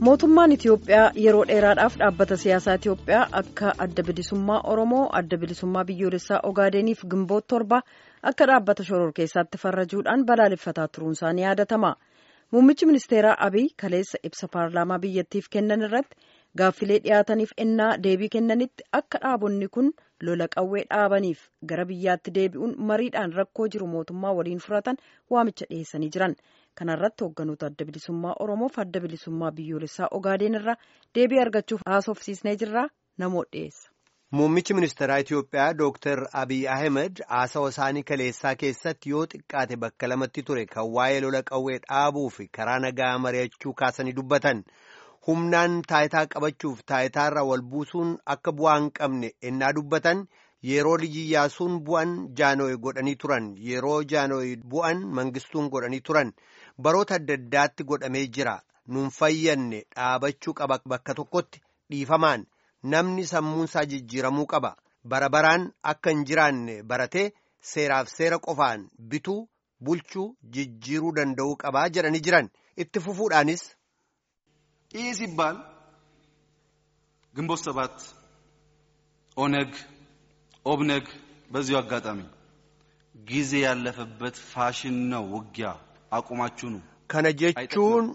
mootummaan itiyoophiyaa yeroo dheeraadhaaf dhaabbata siyaasaa itiyoophiyaa akka adda bilisummaa oromoo adda bilisummaa biyyoolessaa ogaadeeniif gimboot torba akka dhaabbata shororkeessaatti farrajuudhaan balaaleffataa turuunsaa ni yaadatama muummichi ministeeraa abiy kaleessa ibsa paarlaamaa biyyattiif kennan irratti gaaffilee dhiyaataniif ennaa deebii kennanitti akka dhaabonni kun lola qawwee dhaabaniif gara biyyaatti deebi'uun mariidhaan rakkoo jiru mootummaa waliin furatan waamicha dhiyeessanii jiran kanarratti hoogganoota adda bilisummaa oromoof adda bilisummaa biyyoolessaa ogaadeen irraa deebii argachuuf haasofsiisnee jirra namoota dhiyeessa. Muummichi ministeeraa Itiyoophiyaa Dooktar Abiy Ahmed haasawa isaanii kaleessaa keessatti yoo xiqqaate bakka lamatti ture kan waa'ee lola qawwee dhaabuu fi karaa nagaa mari'achuu kaasanii dubbatan. humnaan taayitaa qabachuuf taayitaarra wal buusuun akka bu'aa hin qabne ennaa dubbatan yeroo iyyaasuun bu'an jaanooyi godhanii turan yeroo jaanooyi bu'an mangistuun godhanii turan baroota adda addaatti godhamee jira nuun fayyanne dhaabachuu qaba bakka tokkotti dhiifamaan namni sammuunsaa jijjiiramuu qaba bara baraan akka hin jiraanne baratee seeraaf seera qofaan bituu bulchuu jijjiiruu danda'uu qabaa jedhanii jiran itti fufuudhaanis. ይህ ሲባል ግንቦት ሰባት ኦነግ ኦብነግ በዚሁ አጋጣሚ ጊዜ ያለፈበት ፋሽን ነው ውጊያ አቁማችሁ ነው kana jechuun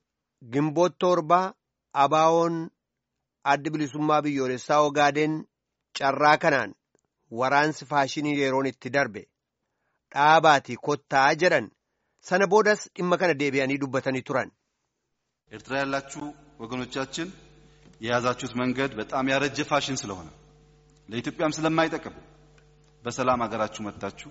gimboot torba abaawoon addi bilisummaa biyyoolessaa ogaadeen carraa kanaan waraansi faashinii yeroon itti darbe dhaabaatii kottaa jedhan sana boodas dhimma kana deebi'anii dubbatanii turan. ኤርትራ ያላችሁ ወገኖቻችን የያዛችሁት መንገድ በጣም ያረጀ ፋሽን ስለሆነ ለኢትዮጵያም ስለማይጠቅም በሰላም ሀገራችሁ መጥታችሁ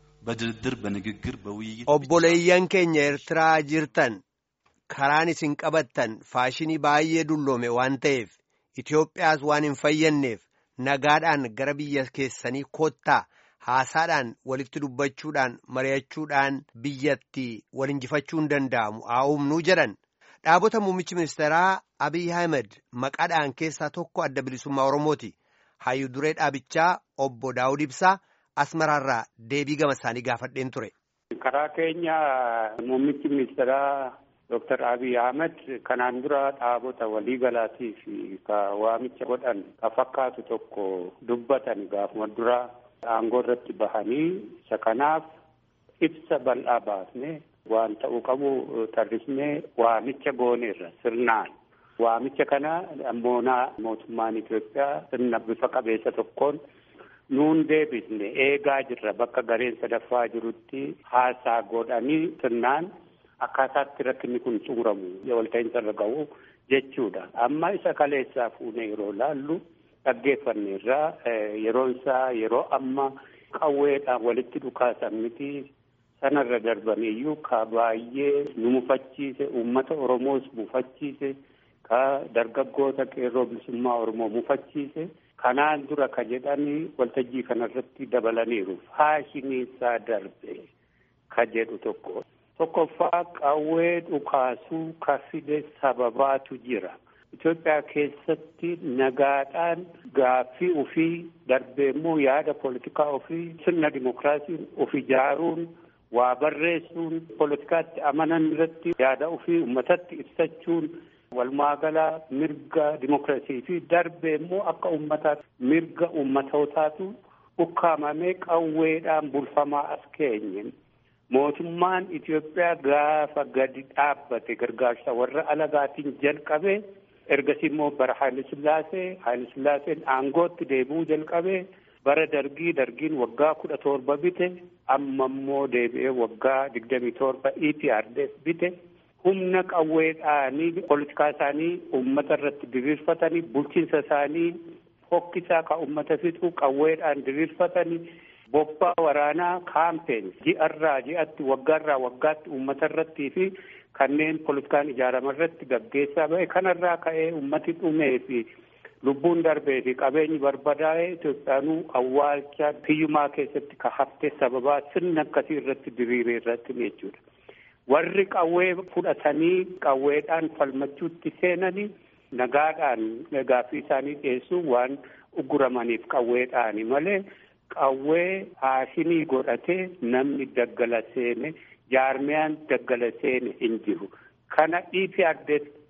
በድርድር በንግግር በውይይት obboleeyyan keenya Eertiraa jirtan karaan isin qabattan faashinii baay'ee dulloome waan ta'eef Itoophiyaas waan hin fayyadneef nagaadhaan gara biyya keessanii kottaa haasaadhaan walitti dubbachuudhaan mari'achuudhaan biyyatti wal injifachuu hin danda'amu haa humnuu jedhan. dhaabota muummichi ministeeraa abiy ahmed maqaadhaan keessaa tokko adda bilisummaa oromooti hayyu duree dhaabichaa obbo daawud ibsaa asmaraarraa deebii gama isaanii gaafadheen ture. karaa keenya muummichi ministeeraa Dr. Abiy Ahmed kanaan dura dhaabota waliigalaatii fi ka waamicha godhan ka fakkaatu tokko dubbatan gaafuma dura aangoo irratti bahanii isa kanaaf ibsa bal'aa baasne waan ta'uu qabu tarrisnee waamicha gooneerra sirnaan waamicha kana ammoonaa mootummaan Itoophiyaa sirna bifa qabeessa tokkoon nuun deebisne eegaa jirra bakka gareen sadaffaa jirutti haasaa godhanii sirnaan akkaataatti rakkinni kun xumuramu walta'iinsa irra ga'u jechuudha amma isa kaleessaa fuune yeroo laallu dhaggeeffanneerraa yeroon isaa yeroo amma qawweedhaan walitti dhukaasan miti sanarra darbaniyyuu ka baay'ee nu mufachiise uummata oromoos mufachiise ka dargaggoota qeerroo bilisummaa oromoo mufachiise kanaan dura ka jedhanii waltajjii kanarratti dabalaniiru faashinii isaa darbe ka jedhu tokko tokkoffaa qawwee dhukaasuu ka fide sababaatu jira Itoophiyaa keessatti nagaadhaan gaaffii ofii darbee immoo yaada poolitikaa ofii sirna dimokiraasiin of ijaaruun waa barreessuun poolitikaatti amanan irratti yaada ofii uummatatti ibsachuun walumaagalaa mirga dimokiraasii fi darbee immoo akka uummataatti mirga uummatootaatu ukkaamamee qawweedhaan bulfamaa as keenye. Mootummaan Itoophiyaa gaafa gadi dhaabbate gargaarsa warra alagaatiin jalqabe ergasii immoo bara Haayile Sillaasee Haayile Sillaaseen aangootti deebi'uu jalqabe bara dargii dargiin waggaa kudha torba bite amma immoo deebi'ee waggaa digdamii torba EPRDF bite humna qawweedhaanii poolitikaa isaanii uummata irratti diriirfatanii bulchiinsa isaanii fokkisaa ka uummata fixu qawweedhaan diriirfatanii bobbaa waraanaa kaampeen ji'arraa ji'atti waggaarraa waggaatti uummata irrattii fi kanneen poolitikaan ijaarama irratti gaggeessaa ba'e kanarraa ka'ee uummati dhumee fi lubbuun darbee fi qabeenyi barbadaa'ee Itoophiyaanuu awwaalcha hiyyumaa keessatti ka hafte sababaa sirna akkasii irratti diriiree irratti jechuudha. Warri qawwee fudhatanii qawweedhaan falmachuutti seenanii nagaadhaan gaaffii isaanii dhiyeessuu waan uguramaniif qawweedhaani malee qawwee haashinii godhatee namni daggala seene jaarmiyaan daggala seene hin jiru. Kana EPRDF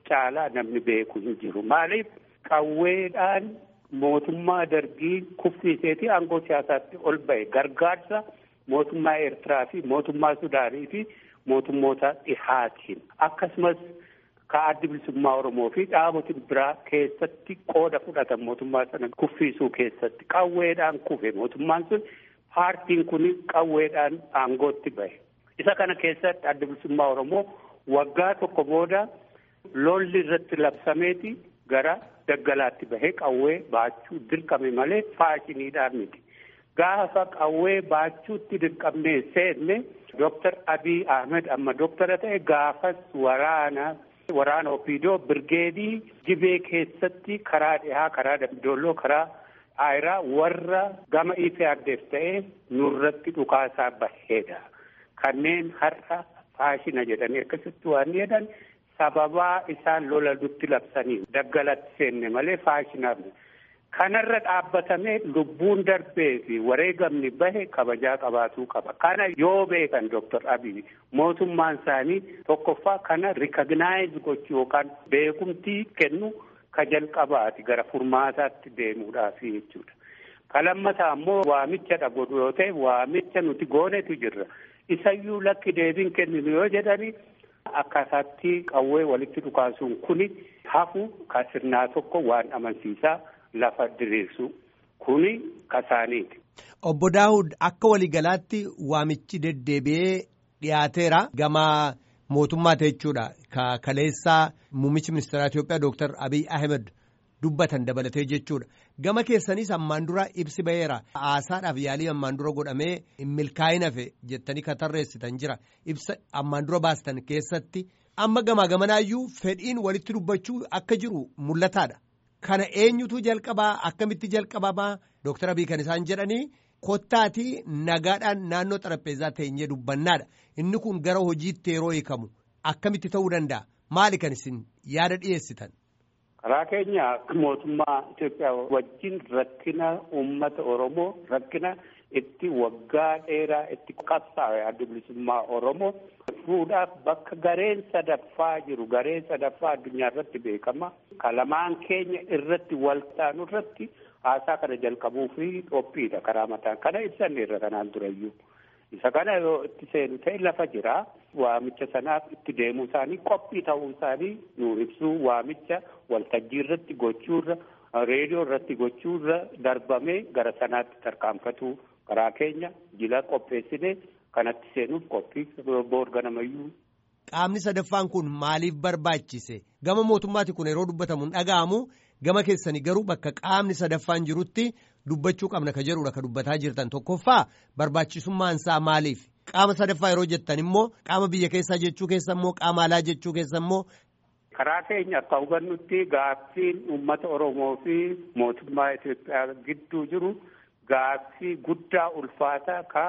caalaa namni beeku hin jiru maaliif qawweedhaan mootummaa dargii kuffiiseeti aangoo siyaasaatti ol ba'e gargaarsa mootummaa Eertiraa fi mootummaa Sudaanii fi mootummoota dhihaatiin akkasumas ka addi bilisummaa Oromoo fi dhaabotiin biraa keessatti qooda fudhatan mootummaa sana kuffiisuu keessatti qawweedhaan kufe mootummaan sun paartiin kun qawweedhaan aangootti ba'e. Isa kana keessatti addi bilisummaa Oromoo waggaa tokko booda lolli irratti labsameeti gara daggalaatti bahee qawwee baachuu dirqame malee faashiniidhaan miti. Gaafa qawwee baachuutti dirqamnee seenne Dooktar Abiy Ahmed amma dooktara ta'e gaafas waraana waraana Opiidoo birgeedii Gibee keessatti karaa dhihaa karaa Dambidolloo karaa Aayiraa warra gama Ifiyaaddeef ta'e nurratti dhukaasaa baheedha. Kanneen har'a faashina jedhanii akkasitti waan jedhan sababaa isaan lola nutti labsanii daggalatti seenne malee faashinaaf kanarra dhaabbatamee lubbuun darbee fi wareegamni bahe kabajaa qabaatuu qaba. Kana yoo beekan Dooktar Abiy mootummaan isaanii tokkoffaa kana rikagnaayizii gochuu yookaan beekumtii kennu ka jalqabaati gara furmaataatti deemuudhaafi jechuudha. Ka lammataa ammoo waamicha godhu yoo ta'e waamicha nuti goonetu jirra. Isayyuu lakki deebiin kenninu yoo jedhani akkaataatti qawwee walitti dhukaasuun kuni hafu ka sirnaa tokko waan amansiisaa lafa diriirsu kuni kasaaniiti. Obbo Daawud akka waliigalaatti waamichi deddeebi'ee dhiyaateera gama mootummaati jechuudha. Ka kaleessaa muummichi ministeeraa Itoophiyaa Dooktar Abiy Ahmed dubbatan dabalatee jechuudha. Gama keessanis ammaan dura ibsi ba'eera. Haasaadhaaf yaalii ammaan dura godhamee milkaa'ina fe jettanii ka tarreessitan jira. Ibsa ammaan dura baastan keessatti amma gamaa gamanaayyuu fedhiin walitti dubbachuu akka jiru mul'ataadha. Kana eenyutu jalqabaa akkamitti jalqabamaa Dooktar Abiy kan isaan jedhanii kottaatii nagaadhaan naannoo xarapheezaa teenyee dubbannaadha. Inni kun gara hojiitti yeroo hiikamu akkamitti ta'uu danda'a? Maali kan isin yaada dhiyeessitan? Karaa keenya mootummaa Itoophiyaa wajjin rakkina uummata Oromoo rakkina itti waggaa dheeraa itti qabsaa'e adda bilisummaa Oromoo fuudhaaf bakka gareen sadaffaa jiru gareen sadaffaa addunyaa irratti beekama. Kalamaan keenya irratti wal taanu irratti haasaa kana jalqabuu fi qophiidha karaa mataan kana ibsanneerra kanaan durayyuu. Isa kana yoo itti seenu ta'e lafa jira. Waamicha sanaaf itti deemuu isaanii qophii ta'uu isaanii nu ibsuu waamicha waltajjii irratti gochuurra reediyoo irratti gochuurra darbamee gara sanaatti tarkaanfatu karaa keenya jila qopheessine kanatti seenuuf qophii boorganamayyuu. Qaamni sadaffaan kun maaliif barbaachise? Gama mootummaati kun yeroo dubbatamu hin dhaga'amu. Gama keessanii garuu bakka qaamni sadaffaan jirutti dubbachuu qabna ka jedhudha ka dubbataa jirtan tokkoffaa barbaachisummaan isaa maaliif? Qaama sadaffaa yeroo jettan immoo qaama biyya keessaa jechuu keessa immoo qaama alaa jechuu keessa immoo. Karaa keenya akka hubannutti gaaffiin uummata Oromoo fi mootummaa Itoophiyaa gidduu jiru gaaffii guddaa ulfaataa ka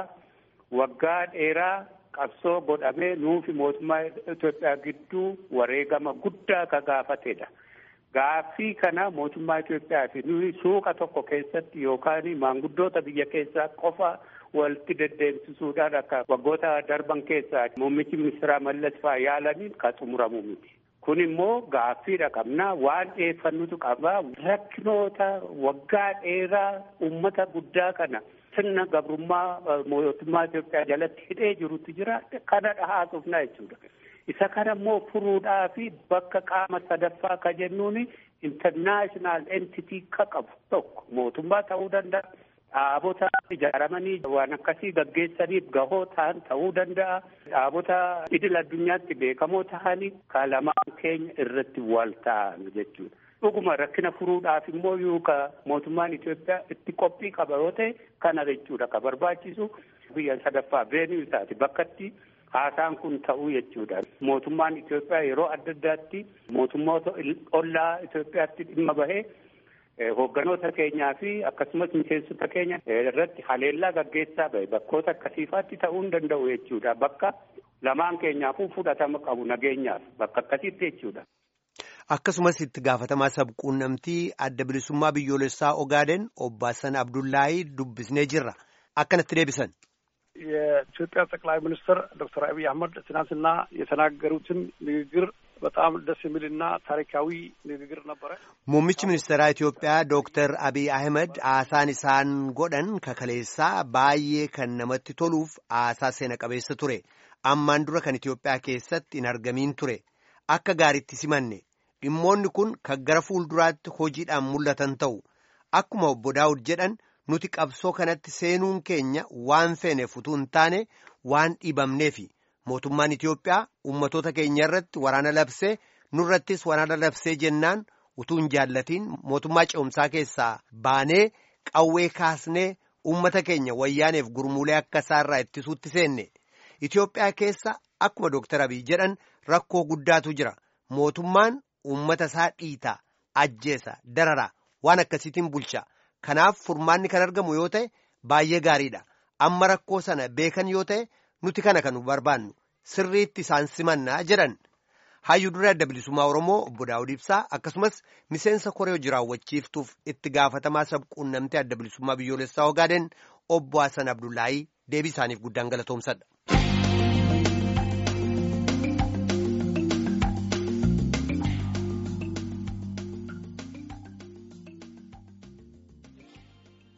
waggaa dheeraa qabsoo godhamee nuufi mootummaa Itoophiyaa gidduu wareegama guddaa ka gaafatedha. Gaaffii kana mootummaa Itoophiyaa fi nuyi suuqa tokko keessatti yookaan maanguddoota biyya keessaa qofa walitti deddeebisuudhaan akka waggoota darban keessaa muummichi ministeeraa Mallas fa'aa yaalaniin kan xumuramu miti. Kun immoo gaaffiidha qabna waan dhiyeeffannutu qaba rakkinoota waggaa dheeraa uummata guddaa kana sirna gabrummaa mootummaa Itoophiyaa jalatti hidhee jirutu jira kana dhahaasuufna jechuudha. Isa kana immoo furuudhaa fi bakka qaama sadaffaa ka jennuun international entity ka qabu tokko mootummaa ta'uu danda'a. Dhaabota ijaaramanii waan akkasii gaggeessaniif gahoo ta'an ta'uu danda'a. Dhaabota idil addunyaatti beekamoo ta'anii kalamaan keenya irratti wal ta'an jechuudha. Dhuguma rakkina furuudhaaf immoo yoo ka mootummaan Itoophiyaa itti qophii qaba yoo ta'e kana jechuudha ka barbaachisu biyya sadaffaa veenuu isaati bakkatti haasaan kun ta'uu jechuudha. Mootummaan Itoophiyaa yeroo adda addaatti mootummoota ollaa Itoophiyaatti dhimma bahee hoogganoota keenyaa fi akkasumas miseensota keenya irratti haleellaa gaggeessaa bahe bakkoota akkasiifaatti ta'uu hin danda'u jechuudha. Bakka lamaan keenyaafuu fudhatama qabu nageenyaaf bakka akkasiitti jechuudha. Akkasumas itti gaafatamaa sabquunnamtii adda bilisummaa biyyoolessaa Ogaaden obbo Hassan Abdullaahii dubbisnee jirra. Akkanatti deebisan. የኢትዮጵያ ጠቅላይ ሚኒስትር ዶክተር አብይ አህመድ ትናንትና የተናገሩትን ንግግር በጣም ደስ የሚልና ታሪካዊ ንግግር ነበረ። Muummichi ministeeraa Itoophiyaa Dooktar Abiy Ahmed haasaan isaan godhan kakaleessaa baay'ee kan namatti toluuf haasaa seena qabeessa ture. Ammaan dura kan Itoophiyaa keessatti hin argamiin ture. Akka gaariitti simanne dhimmoonni kun kan gara fuulduraatti hojiidhaan mul'atan ta'u. Akkuma obbo Daawud jedhan nuti qabsoo kanatti seenuun keenya waan feeneef utuu hin taane waan dhiibamneefi. Mootummaan Itoophiyaa uummatoota keenya irratti waraana labsee nurrattis waraana labsee jennaan utuu hin jaallatiin mootummaa ce'umsaa keessaa baanee qawwee kaasnee uummata keenya wayyaaneef gurmuulee akka isaarraa ittisuutti seenne. Itoophiyaa keessa akkuma Dooktar Abiy jedhan rakkoo guddaatu jira. Mootummaan uummata isaa dhiitaa, ajjeesa, darara waan akkasiitiin bulcha. Kanaaf furmaanni kan argamu yoo ta'e baay'ee gaariidha. Amma rakkoo sana beekan yoo ta'e nuti kana kan barbaannu sirriitti isaan simannaa jedhan. Hayyuu duree adda bilisummaa Oromoo obbo Daawud Ibsaa akkasumas miseensa koree hojii raawwachiiftuuf itti gaafatamaa sabquunnamtee adda bilisummaa biyyoolessaa Ogaaden obbo Hasan Abdullaahii deebii isaaniif guddaan galatoomsadha.